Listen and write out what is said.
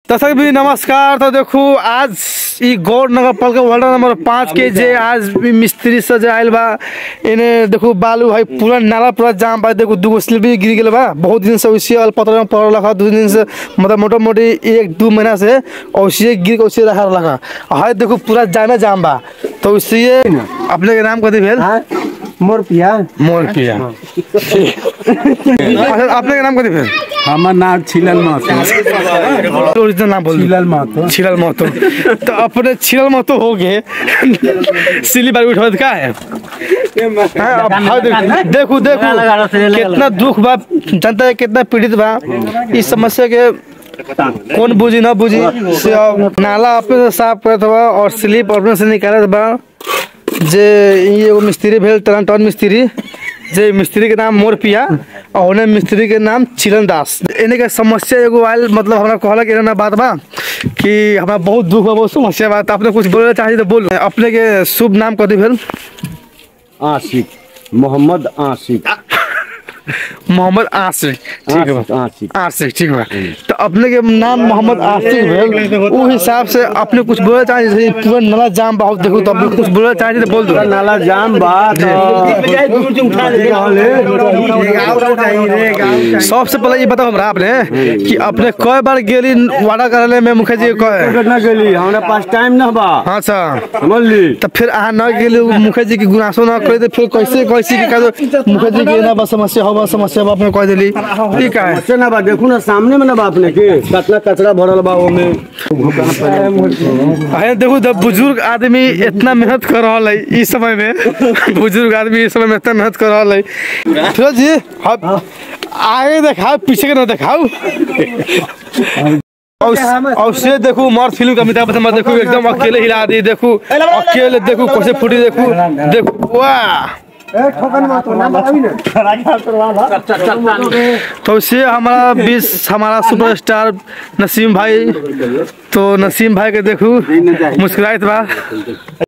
दर्शक भी नमस्कार तो देखू आज ई गौर नगर पालिका वार्ड नंबर पाँच के जे आज भी मिस्त्री से जे आयल बा इने देखू बालू भाई पूरा नाला पूरा जाम बा देखू दूगो स्लिप भी गिर गेल बा बहुत दिन से वैसे अल पत्र में पड़ल रखा दू दिन से मतलब मोटा मोटी एक दू महीना से वैसे गिर के वैसे रखा रखा हाय देखू पूरा जामे जाम बा तो वैसे अपने के नाम कथी भेल हाँ मोर पिया मोर पिया अच्छा अपने के नाम कथी भेल हमार नाम छिलल महतो ओरिजिनल नाम बोल छिलल महतो छिलल महतो तो अपने छिलल महतो हो गए सिली बार उठा का है हाँ, अब हाँ, देखो देखो देखो कितना दुख बा जनता के कितना पीड़ित बा इस समस्या के कौन बुझी ना बुझी से अब नाला अपने से साफ करत बा और स्लिप अपने से निकालत बा जे ई एगो मिस्त्री भेल टन टन मिस्त्री जे मिस्त्री के नाम मोर पिया और उन्हें मिस्त्री के नाम चिलन दास इन्हें के समस्या एगो आयल मतलब हमरा कहला कि ना बात बा कि हमरा बहुत दुख बा बहुत समस्या बा तो अपने कुछ बोले चाहिए तो बोलो अपने के शुभ नाम कथी भेल आशिक मोहम्मद आशिक मोहम्मद आसिफ ठीक है बा आशिक आसिफ ठीक बा तो अपने के नाम मोहम्मद आसिफ भेल उ हिसाब से अपने कुछ बोले चाहिए जैसे पूरा नाला जाम बहुत देखो तो अपने कुछ बोले चाहिए तो बोल दो नाला जाम बा सबसे पहले ये बताओ हमरा आपने कि अपने कई बार गेली वादा करले में मुखिया जी कहे ना गेली हमरा पास टाइम ना बा हाँ सर समझली तो फिर अहाँ न गेली मुखिया जी की गुनासो न करे तो फिर कैसे कैसे कि कहदो मुखिया जी के ना बस समस्या हो बस समस्या बा अपने कह देली ठीक है अच्छा ना बा देखू ना सामने में ना बा अपने के कितना कचरा भरल बा ओमे अरे देखो जब बुजुर्ग आदमी इतना मेहनत कर रहा है इस समय में बुजुर्ग आदमी इस समय में इतना मेहनत कर रहा है फिरोज जी हम आगे दिखाओ पीछे के ना दिखाओ और और से देखो मर्द फिल्म का अमिताभ बच्चन मत देखो एकदम अकेले हिला दी देखो अकेले देखो कैसे फूटी देखो देखो वाह तो से हमारा बीस हमारा सुपरस्टार नसीम भाई तो नसीम भाई के देखू मुस्कुराइत बा